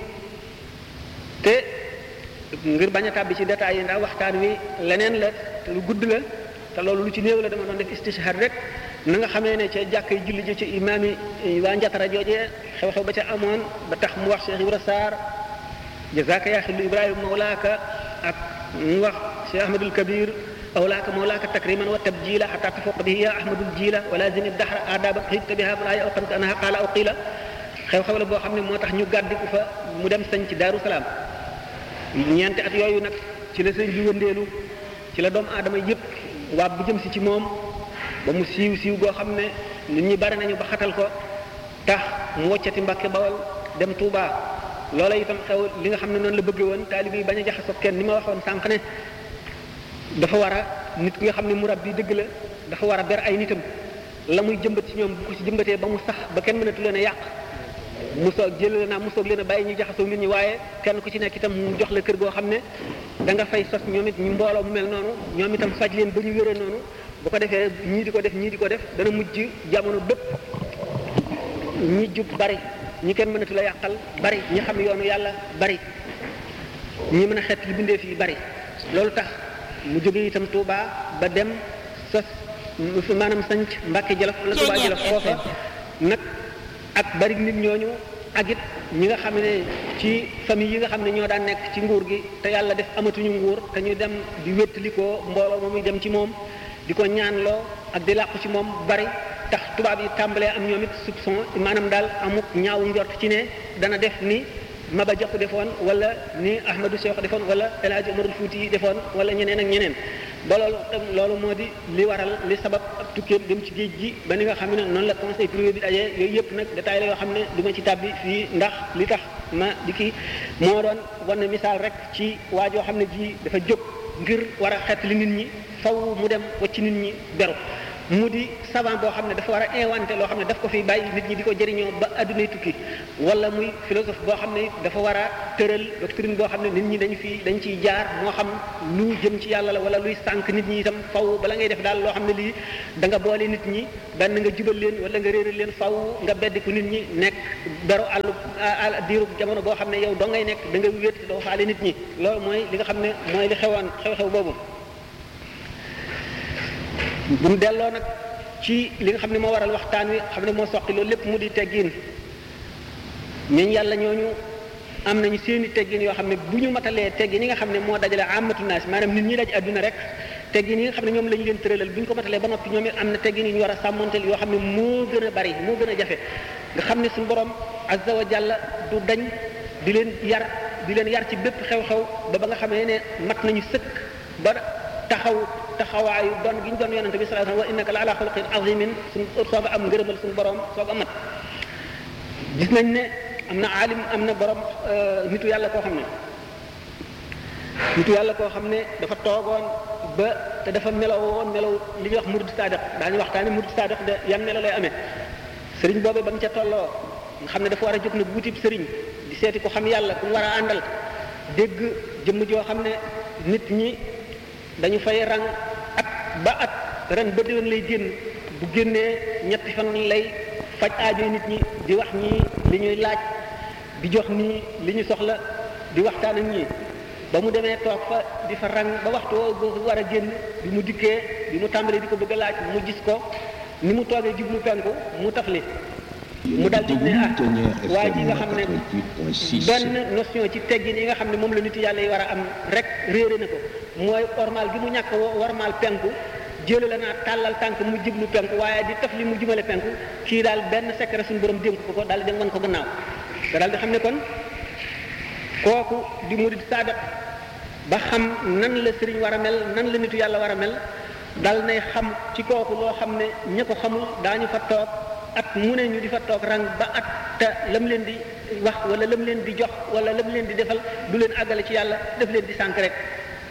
te ngir bañ a tàbbi ci détails yi ndax waxtaan wi leneen la te lu gudd la te loolu lu ci néew la dama doon def istishhad rek na nga xamee ne ca jàkkay julli ji ci imaam yi waa njatara joojee xew-xew ba ca amoon ba tax mu wax Cheikh Ibra Sarr jazaaka yaa xillu Ibrahima mawlaaka ak mu wax Cheikh Ahmadul Kabir awlaaka mawlaaka takriman wa tabjila xata tafuq bihi ya ahmadul jila wa lazim dahra adaba xita biha fala yawqanka anha qaala aw qila xew-xew la boo xam ne moo tax ñu gàddiku fa mu dem sañ ci Daaru Salaam ñeenti at yooyu nag ci la sëñ bi wëndeelu ci la doomu aadama yëpp waab bu jëm si ci moom ba mu siiw siiw goo xam ne nit ñi bari nañu ba xatal ko tax mu woccati Mbàkke Bawol dem Touba loola itam xew li nga xam ne noonu la bëggee woon taalibe yi bañ a jaxasoo kenn ni ma waxoon sànq ne dafa war a nit ki nga xam ne murab bi dëgg la dafa war a ber ay nitam la muy jëmbat ci ñoom bu ko ci jëmbatee ba mu sax ba kenn mënatu leen a yàq mu soog jël naa mu soog leen a bàyyi ñu jaxasoo nit ñi waaye kenn ku ci nekk itam mu jox la kër goo xam ne da nga fay sos ñoom it ñu mbooloo mu mel noonu ñoom itam faj leen ba ñu wéree noonu bu ko defee ñii di ko def ñii di ko def dana mujj jamono bépp ñi jub bari ñi kenn mënatu la yàqal bari ñi xam yoonu yàlla bari ñi mën a xeet li bindee fii bari loolu tax mu jóge itam Touba ba dem sos maanaam sanc Mbàkke Jolof wala Touba Jolof foofa nag ak bari nit ñooñu ak it ñi nga xam ne ci famille yi nga xam ne ñoo daan nekk ci nguur gi te yàlla def amatuñu nguur te ñu dem di wéttali ko mbooloo moomuy dem ci moom di ko ñaanloo ak di làqu ci moom bari tax tubaab yi tàmbalee am ñoom it soupçon maanaam daal amuk ñaawu njort ci ne dana def ni Maba Jaxu defoon wala ni Ahmadou Cheikh defoon wala El Hadj Omarul Fouti yi defoon wala ñeneen ak ñeneen ba loolu tam loolu moo di li waral li sabab ak tukkeem dem ci géej gi ba ni nga xam ne noonu la conseil privé bi dajee yooyu yëpp nag détail la yoo xam ne du ma ci tàbbi fii ndax li tax ma di kii moo doon wan misaal rek ci waa joo xam ne ji dafa jóg ngir war a xeet li nit ñi faw mu dem wacc nit ñi beru mu di savant boo xam ne dafa war a inventé loo xam ne daf ko fi bàyyi nit ñi di ko jëriñoo ba addunay tukki wala muy philosophe boo xam ne dafa war a tëral doctrine boo xam ne nit ñi dañu fi dañ ciy jaar moo xam lu jëm ci yàlla la wala luy sànq nit ñi itam faw bala ngay def daal loo xam ne lii da nga boole nit ñi benn nga jubal leen wala nga réeral leen faw nga beddiku nit ñi nekk beru àllu diiru jamono boo xam ne yow doo ngay nekk da nga wéet doo faale nit ñi loolu mooy li nga xam ne mooy li xewoon xew-xew boobu bu mu delloo nag ci li nga xam ne moo waral waxtaan wi xam ne moo soqi loolu lépp mu di teggin ñooñu yàlla ñooñu am nañu seeni teggin yoo xam ne bu ñu matalee teggin yi nga xam ne moo dajale amatu naas maanaam nit ñi daj adduna rek teggin yi nga xam ne ñoom la ñu leen tëralal bu ñu ko matalee ba noppi ñoom it am na teggin yi ñu war a sàmmanteel yoo xam ne moo gën a bari moo gën a jafe nga xam ne suñu borom azza wa jalla du dañ di leen yar di leen yar ci bépp xew-xew ba ba nga xamee ne mat nañu sëkk ba taxaw taxawaayu doon gi ñu doon yonente bi sallallahu alayhi wa sallam wa innaka la ala xuluqin azimin suñ sooga am ngërëmal suñu borom sooga mat gis nañ ne am na aalim am na borom nitu yàlla koo xam ne nitu yàlla koo xam ne dafa toogoon ba te dafa melaw woon melaw li ñuy wax murid sadiq daañu waxtaane murid sadiq de yan melo lay amee sëriñ boobu ba mu ca tolloo nga xam ne dafa war a jóg nag wutib sëriñ di seeti ko xam yàlla ku mu war a àndal dégg jëmm joo xam ne nit ñi dañu fay rang at ba at ren ba déwén lay génn bu génnee ñetti fan lay faj aajo nit ñi di wax ñii li ñuy laaj di jox nii li ñu soxla di waxtaan ak ñii ba mu demee toog fa di fa rang ba waxtu woo war a génn bi mu dikkee bi mu tàmbalee di ko bëgg a laaj mu gis ko ni mu toogee jublu penku mu tafli mu dal di ne ah waa ji nga xam ne benn notion ci teggin yi nga xam ne moom la nit yàlla yi war a am rek réere na ko mooy ormal gi mu ñàkk warmal penku jële la naa tàllal tànk mu jublu penku waaye di taf li mu jumale penku kii daal benn secret suñu borom dénk ko ko daal di dem wan ko gannaaw nga daal di xam ne kon kooku di murid saadiq ba xam nan la sëriñ war a mel nan la nitu yàlla war a mel dal nay xam ci kooku loo xam ne ña ko xamul daañu fa toog at mu ne ñu di fa toog rang ba at te lam leen di wax wala lam leen di jox wala lam leen di defal du leen àggale ci yàlla def leen di sànk rek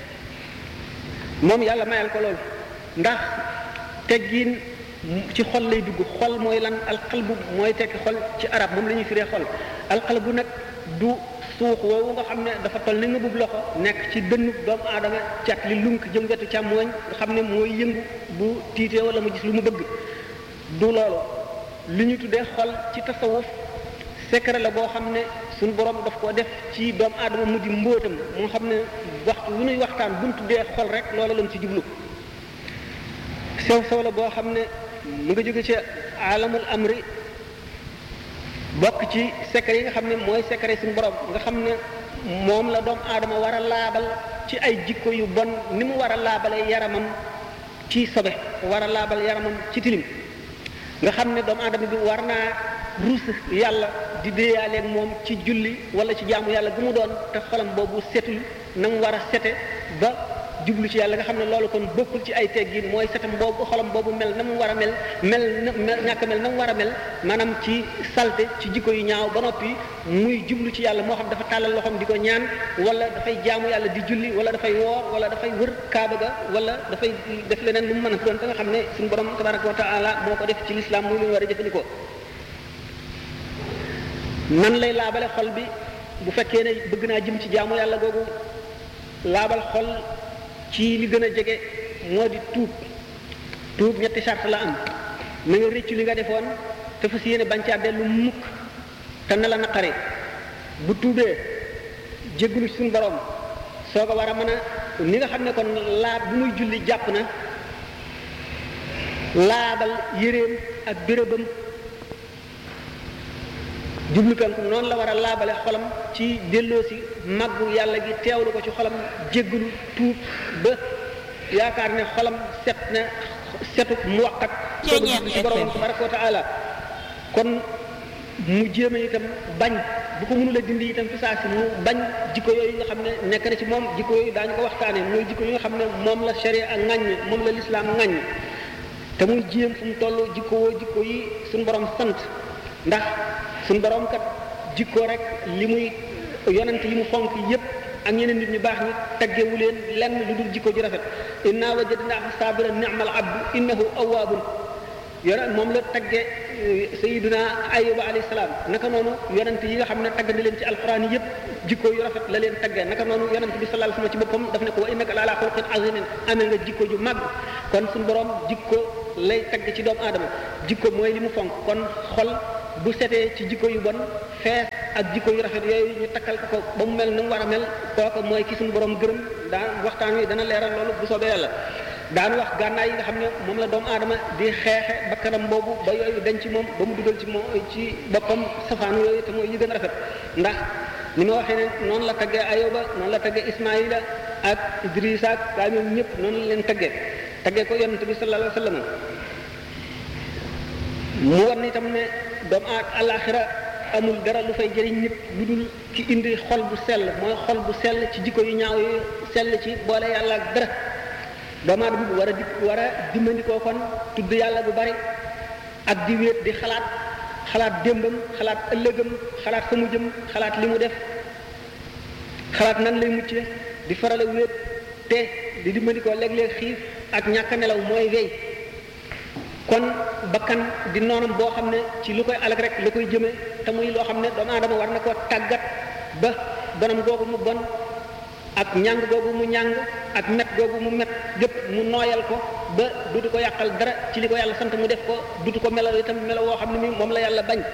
moom yàlla mayal ko loolu ndax teggiin ci xol lay dugg xol mooy lan alqalbu mooy tekki xol ci arab moom la ñuy firee xol alqalbu nag du suux woowu nga xam ne dafa toll ni nga bub loxo nekk ci dënnu doomu aadama cat li lunk jëm wetu càmmooñ nga xam ne mooy yëngu bu tiitee wala mu gis lu mu bëgg du loolu li ñu tuddee xol ci tasawuf secret la boo xam ne suñu borom daf koo def ci doomu aadama mu di mbóotam moo xam ne waxtu wu ñuy waxtaan bu ñu tuddee xol rek loolu lañ ci jublu sew sew la boo xam ne mu nga jóge ci alamul amri bokk ci secret yi nga xam ne mooy secret suñu borom nga xam ne moom la doomu aadama war a laabal ci ay jikko yu bon ni mu war a laabale yaramam ci sobe war a laabal yaramam ci tilim nga xam ne doomu aadama bi war naa ruus yàlla di déeyaaleeg moom ci julli wala ci jaamu yàlla gu mu doon te xolam boobu setul na mu war a sete ba jublu ci yàlla nga xam ne loolu kon bokkul ci ay teggin mooy setam boobu xolam boobu mel na mu war a mel mel na ñàkk mel na mu war a mel maanaam ci salte ci jikko yu ñaaw ba noppi muy jublu ci yàlla moo xam dafa tàllal loxoom di ko ñaan wala dafay jaamu yàlla di julli wala dafay woor wala dafay wër kaaba ga wala dafay def leneen lu mu mën a doon te nga xam ne suñu borom tabaraka wa taala moo ko def ci lislaam muy lu ñu war a jëfandikoo nan lay laabale xol bi bu fekkee ne bëgg naa jëm ci jaamu yàlla googu laabal xol ci li gën a jege moo di tuub tuub ñetti sart la am na nga rëccu li nga defoon te fas yéene bañ caa dellu mukk te na la naqare bu tuubee jéggulu suñu borom soo ko war a mën a ni nga xam ne kon laab bu muy julli jàpp na laabal yéreem ak bérébam jublu penku noonu la war a laabale xolam ci delloo si màggu yàlla gi teewlu ko ci xolam jéggalu tuub ba yaakaar ne xolam set na setu mu waqat sooga jublu ci borom tabaraka wa taala kon mu jéeme itam bañ bu ko mënula dindi itam fi saa si mu bañ jikko yooyu nga xam ne nekk na ci moom jikko yooyu daañu ko waxtaane mooy jikko yi nga xam ne moom la sharia ak ŋàññ moom la lislaam ŋàññ te muy jéem fu mu toll jikko woo jikko yi suñu borom sant ndax suñu borom kat jikko rek li muy yonent yi mu fonk yépp ak ñeneen nit ñu baax ñi taggewu leen lenn lu dul jikko ju rafet inna wajadnaahu sabiran ni'mal abdu innahu awwabun yore moom la tagge sayiduna ayuba alayhi salaam naka noonu yonent yi nga xam ne tagg na leen ci alquran yëpp jikko yu rafet la leen tagge naka noonu yonent bi sallallahu alayhi wasallam ci boppam daf ne ko wa innaka la ala xuluqin azimin amee nga jikko ju màgg kon suñu borom jikko lay tagg ci doomu aadama jikko mooy li mu fonk kon xol bu setee ci jikko yu bon fees ak jikko yu rafet yooyu ñu takkal ko ko ba mu mel ni mu war a mel kooka mooy ki suñu borom gërëm daan waxtaan wi dana leeral loolu bu soobee yàlla daan wax gànnaay yi nga xam ne moom la doomu aadama di xeexe bakkanam boobu ba yooyu dañ ci moom ba mu dugal ci moom ci boppam safaanu yooyu te mooy yi gën a rafet ndax ni ma waxee ne noonu la taggee ayoba noonu la taggee ismaila ak idrisa ak gaa ñoom ñëpp noonu la leen taggee taggee ko yonent bi sallallahu alayhi wa sallam mu war ni itam ne doomu aad alaxira amul dara lu fay jëriñ nit lu dul ci indi xol bu sell mooy xol bu sell ci jikko yu ñaaw yu sell ci boole yàlla ak dara doomu aadama bi war a di war a dimbandikoo kon tudd yàlla bu bari ak di wéet di xalaat xalaat démbam xalaat ëllëgam xalaat fa mu jëm xalaat li mu def xalaat nan lay mucce di farale wéet te di dimbandikoo léeg-léeg xiif ak ñàkk nelaw mooy wey kon bakkan di noonam boo xam ne ci lu koy alag rek lu koy jëme te muy loo xam ne doomu aadama war na koo tàggat ba bonam googu mu bon ak ñàng googu mu ñàng ak met googu mu met gépp mu nooyal ko ba dutu ko yàqal dara ci li ko yàlla sant mu def ko dutu ko melaw itam melaw woo xam ne mi moom la yàlla bañ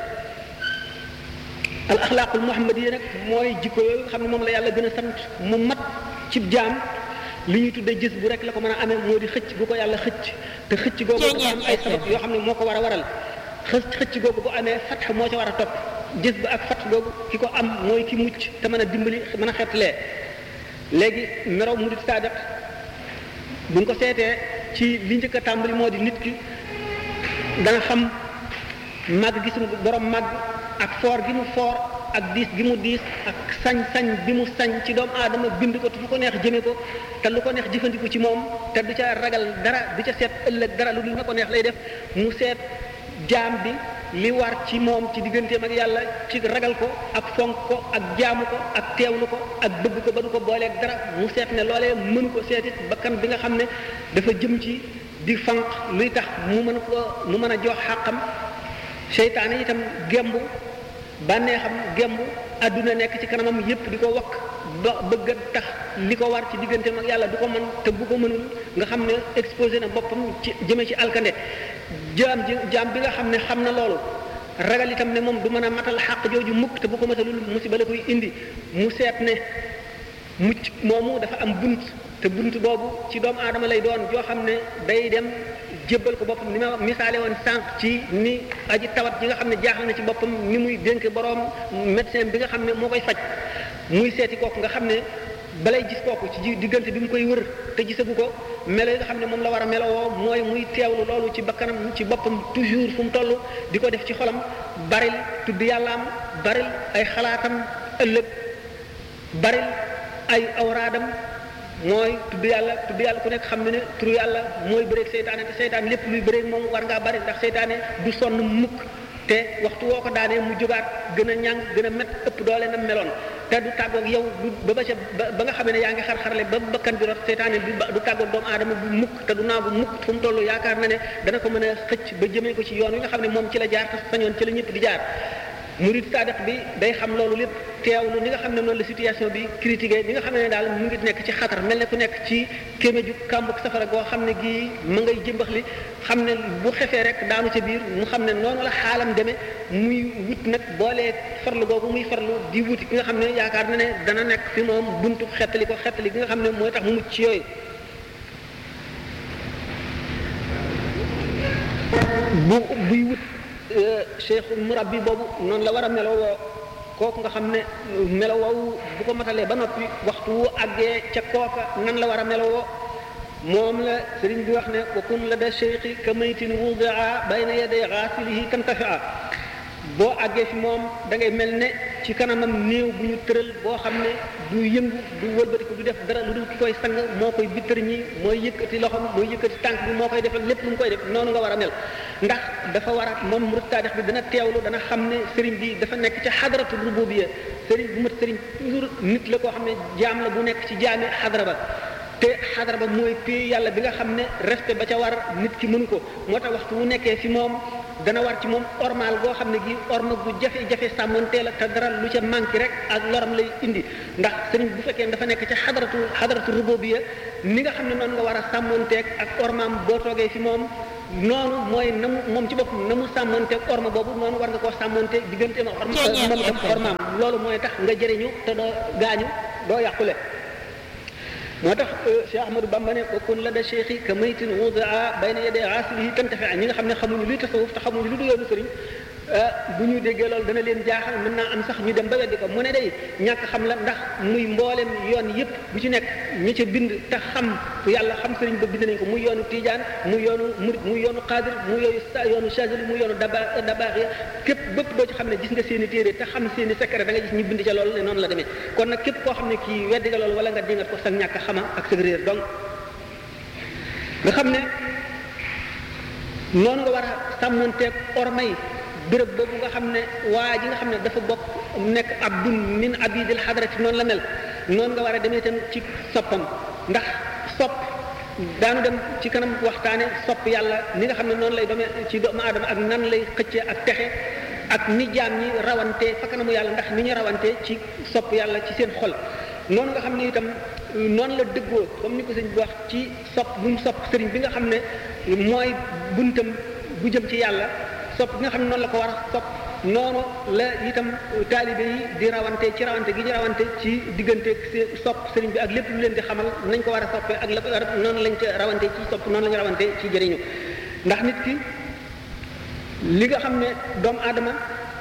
al axlaaqul muhammadiya nag mooy jikko yooyu nga xam ne moom la yàlla gën a sant mu mat cib jaam li ñuy tuddee gis bu rek la ko mën a amee moo di xëcc bu ko yàlla xëcc te xëcc googu dafa am ay sabab yoo xam ne moo ko war a waral xëcc xëcc googu bu amee fatx moo ca war a topp gis ba ak fatx googu ki ko am mooy ki mucc te mën a dimbali mën a xettalee léegi meraw murid sadiq buñ ko seetee ci li njëkk a tàmbali moo di nit ki dana xam màgg gi suñu borom màgg ak foor gi mu foor ak diis gi mu diis ak sañ-sañ bi mu sañ ci doomu aadama bind ko te fu ko neex jëme ko te lu ko neex jëfandiku ci moom te du ca ragal dara du ca seet ëllëg dara lu dul na ko neex lay def mu seet jaam bi li war ci moom ci digganteem ak yàlla ci ragal ko ak fonk ko ak jaamu ko ak teewlu ko ak bëgg ko ba du ko booleeg dara mu seet ne loolee mënu ko seetit bakkan bi nga xam ne dafa jëm ci di fanq luy tax mu mën ko mu mën a jox xàqam seytaane itam gemb bànnee xam gemb àdduna nekk ci kanamam yépp di ko wakk ba bëgg a tax li ko war ci digganteem ak yàlla du ko mën te bu ko mënul nga xam ne exposé na boppam ci jëme ci alkande jaam ji jaam bi nga xam ne xam na loolu ragal itam ne moom du mën a matal xàq jooju mukk te bu ko matalul musiba la koy indi mu seet ne mucc moomu dafa am bunt te bunt boobu ci doomu aadama lay doon joo xam ne day dem jébbal ko boppam ni ma misaale woon sànq ci ni aji tawat ji nga xam ne jaaxal na ci boppam ni muy dénk boroom médecin bi nga xam ne moo koy faj muy seeti kooku nga xam ne balay gis kooku ci diggante bi mu koy wër te gisagu ko melo yi nga xam ne moom la war a melowoo mooy muy teewlu loolu ci bakkanam ci boppam toujours fu mu toll di ko def ci xolam baril tudd yàllaam baril ay xalaatam ëllëg baril ay awraadam mooy tudd yàlla tudd yàlla ku nekk xam ne ne turu yàlla mooy bëreeg seytaane te seytaane lépp luy bëreeg moom war ngaa bari ndax seytaane du sonn mukk te waxtu woo ko daanee mu jógaat gën a ñàng gën a met ëpp doole na meloon te du tàggoog yow du ba ba ca ba nga xamee ne yaa ngi xar-xarle ba bakkan bi rot seytaane du du tàggoog doomu aadama bu mukk te du naagu mukk fu mu toll yaakaar na ne dana ko mën a xëcc ba jëmee ko ci yoon wi nga xam ne moom ci la jaar te sañoon ci la ñëpp di jaar murid sadiq bi day xam loolu lépp teewlu ni nga xam ne noonu la situation bi critiqué ni nga xam ne daal mu ngi nekk ci xatar mel ne ku nekk ci kéeme ju kàmbuk safara goo xam ne gii ma ngay jëmbax li xam ne bu xefee rek daanu ca biir mu xam ne noonu la xaalam demee muy wut nag boolee farlu googu muy farlu di wuti ki nga xam ne yaakaar na ne dana nekk fi moom buntu xettali ko xettali gi nga xam ne mooy tax mu mucc ci yooyu bu buy wut cheikh murabbi boobu noonu la war a melowoo kooku nga xam ne melowoo bu ko matalee ba noppi waxtu wu àggee ca kooka nan la war a melowoo moom la sëriñ bi wax ne wa kun la da cheikhi ka maytin wudia bayna yaday xaasilihi tantafia boo àggee fi moom da ngay mel ne ci kanamam néew bu ñu tëral boo xam ne du yëngu du wëlbatiku du def dara lu dul ki koy sang moo koy bittër ñi mooy yëkkati loxom mooy yëkkati tànk bi moo koy defal lépp lu mu koy def noonu nga war a mel ndax dafa war a moom murid taarix bi dana teewlu dana xam ne sëriñ bi dafa nekk ci xadaratu rububiyya sëriñ bu mat sëriñ toujours nit la koo xam ne jaam la bu nekk ci jaami xadara ba te xadara ba mooy pay yàlla bi nga xam ne respect ba ca war nit ki mënu ko moo tax waxtu wu nekkee fi moom dana war ci moom ormal goo xam ne gi orma gu jafe-jafe sàmmantee la te dara lu ca manqué rek ak loram lay indi ndax sëriñ bu fekkee dafa nekk ca xadaratu xadaratu rububiyya ni nga xam ne noonu nga war a sàmmanteeg ak ormaam boo toogee fi moom noonu mooy na mu moom ci boppam na mu sàmmanteeg orma boobu noonu war nga koo sàmmanteeg diggante ma orma moom ak ormaam loolu mooy tax nga jëriñu te doo gaañu doo yàqule moo tax Cheikh Ahmadou Bamba ne ko kun la da cheikh yi ka maytin wudaa bayna yaday aasilihi tantafi ñi nga xam ne xamuñu luy tasawuf te xamuñu lu du yoonu sëriñ bu ñu déggee loolu dana leen jaaxal mën naa am sax ñu dem ba weddi ko mu ne day ñàkk xam la ndax muy mboolem yoon yëpp bu ci nekk ñi ca bind te xam yàlla xam sëriñ ba bind nañ ko muy yoonu Tijaan muy yoonu murid muy yoonu Xaadir muy yoonu yoonu Chazali muy yoonu daba dabaax ya képp bépp doo ci xam ne gis nga seen i téere te xam seen i secret da nga gis ñu bind ca loolu ne noonu la demee kon nag képp koo xam ne kii weddi nga loolu wala nga dingat ko sa ñàkk xama ak sa réer donc nga xam ne noonu nga war a sàmmanteeg ormay béréb boobu nga xam ne waa ji nga xam ne dafa bokk nekk abdun min abidil xadarati noonu la mel noonu nga war a demee itam ci soppam ndax sopp daanu dem ci kanam waxtaane sopp yàlla ni nga xam ne noonu lay demee ci doomu aadama ak nan lay xëccee ak texe ak ni jaam ñi rawante fa kanamu yàlla ndax ni ñu rawante ci sopp yàlla ci seen xol noonu nga xam ne itam noonu la dëggoo comme ni ko sëñ bi wax ci sopp bu mu sopp sëriñ bi nga xam ne mooy buntam bu jëm ci yàlla sopp bi nga xam ne noonu la ko war a sopp noonu la itam taalibe yi di rawante ci rawante gi ñu rawante ci diggante sopp sëriñ bi ak lépp lu leen di xamal nañ ko war a soppee ak la ko noonu lañ ca rawante ci sopp noonu la ñu rawante ci jëriñu ndax nit ki li nga xam ne doomu aadama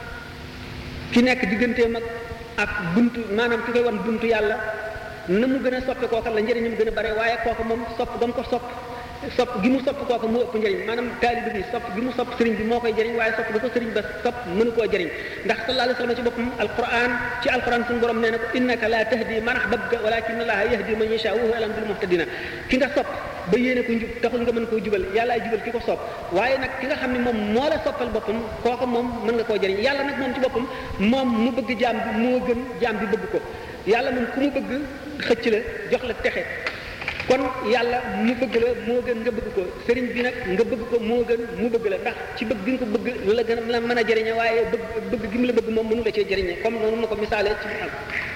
ki nekk digganteem ak ak buntu maanaam ki koy wan buntu yàlla na mu gën a soppe kooka la njëriñam gën a bare waaye kooka moom sopp ba mu ko sopp sopp gi mu sopp kooka moo ëpp njëriñ maanaam taalibe bi sopp gi mu sopp sëriñ bi moo koy jëriñ waaye sopp gi ko sëriñ ba sopp mënu koo jëriñ ndax sallallahu alayhi wa sallam ci boppam alquran ci alquran suñu borom nee na ko innaka la tahdi man ahbabta walakin allaha yahdi man yasha wa huwa alam bil muhtadina ki nga sopp ba yéene ko njub taxul nga mën koo jubal yàllaay jubal ki ko sopp waaye nag ki nga xam ne moom moo la soppal boppam kooka moom mën nga koo jëriñ yàlla nag moom ci boppam moom mu bëgg jaam bi moo gën jaam bi bëgg ko yàlla moom ku mu bëgg xëcc la jox la texe kon yàlla mu bëgg la moo gën nga bëgg ko sëriñ bi nag nga bëgg ko moo gën mu bëgg la ndax ci bëgg gi nga ko bëgg la gën a la mën a jëriñe waaye bëgg bëgg gi mu la bëgg moom mënu la cee jëriñe comme noonu ma ko misaale ci am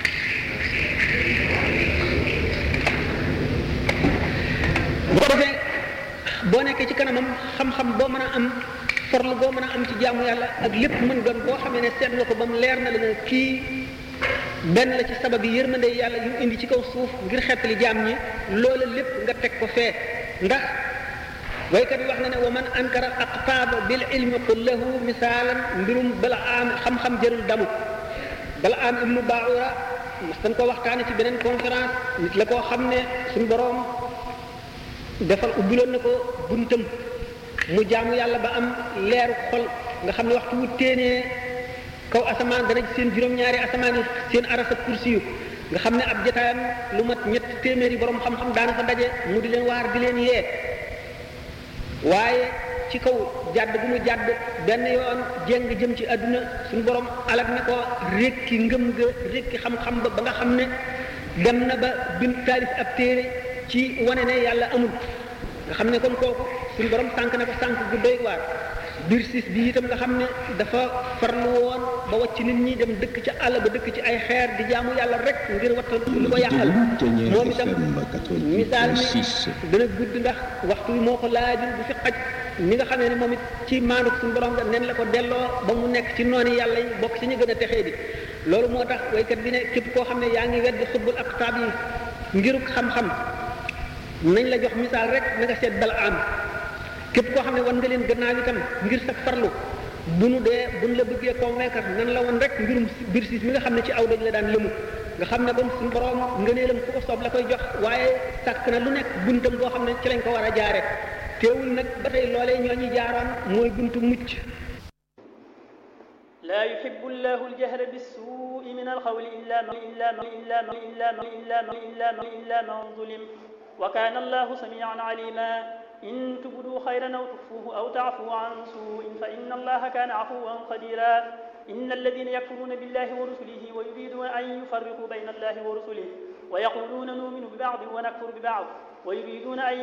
bu ko defee boo nekkee ci kanamam xam-xam boo mën a am forlu boo mën a am ci jaamu yàlla ak lépp mën doon boo xamee ne seet nga ko ba mu leer na la ne kii benn la ci sabab yi yërmande yàlla yu indi ci kaw suuf ngir xettali jaam ñi loola lépp nga teg ko fee ndax waykat bi wax na ne wa man ankara aqtaaba bil ilmi qul lahu misaalan mbirum bala am xam-xam jërul damu bala am ibnu baura mas dañ ko waxtaane ci beneen conférence nit la koo xam ne suñu boroom defal ubbiloon na ko buntam mu jaamu yàlla ba am leeru xol nga xam ne waxtu wu téenee kaw asamaan dana seen juróom-ñaari asamaan yi seen arasa kursi yu nga xam ne ab jotaayam lu mat ñett téeméeri borom xam-xam daana fa daje mu di leen waar di leen yee waaye ci kaw jàdd bu mu jàdd benn yoon jéng jëm ci àdduna suñu borom alak ne ko rékki ngëm ga rékki xam-xam ba ba nga xam ne dem na ba bind taalif ab téere ci wane ne yàlla amul nga xam ne kon kooku suñu borom sànq na ko sànq gu doy waar biir siis bi itam nga xam ne dafa farlu woon ba wàcc nit ñi dem dëkk ci àll ba dëkk ci ay xeer di jaamu yàlla rek ngir wattal lu ko yàqal moom itam misaal mi dana gudd ndax waxtu wi moo ko laajul bu fi xaj ni nga xamee ne moom it ci maanuk suñu borom nga nen la ko delloo ba mu nekk ci noonu yàlla yi bokk ci ñu gën a texee di loolu moo tax waykat bi ne képp koo xam ne yaa ngi weddi xutbul ak taab yi ngiruk xam-xam nañ la jox misaal rek na nga seet bala am képp koo xam ne wan nga leen gannaaw itam ngir sa farlu bu nu dee bu nu la bëggee convaincre nan la woon rek mbirum biir siis mi nga xam ne ci aw dañ la daan lëmu nga xam ne kon suñu borom ngëneelam fu ko soob la koy jox waaye sàkk na lu nekk buntam boo xam ne ci lañ ko war a jaare teewul nag ba tey loolee ñoo ñi jaaroon mooy buntu mucc لا يحب الله الجهر بالسوء من القول إلا من إلا من إلا من إلا من إلا من إلا من إلا من ظلم وكان الله سميعا عليما إن تبدوا خيرا أو تخفوه أو تعفوا عن سوء فإن الله كان عفوا قديرا إن الذين يكفرون بالله ورسله ويريدون أن يفرقوا بين الله ورسله ويقولون نؤمن ببعض ونكفر ببعض ويريدون أن